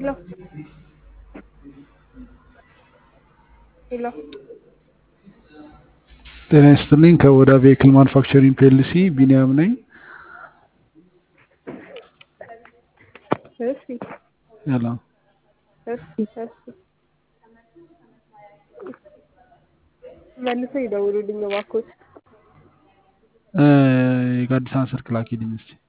ሄሎ ሄሎ ጤና ይስጥልኝ ከኦዳ ቬክል ማኑፋክቸሪንግ ፒኤልሲ ቢኒያም ነኝ። እሺ ያላ እሺ እሺ መልሰው ይደውሉልኝ እባክዎት። የጋዲሳን ስልክ ላኪልኝ እስኪ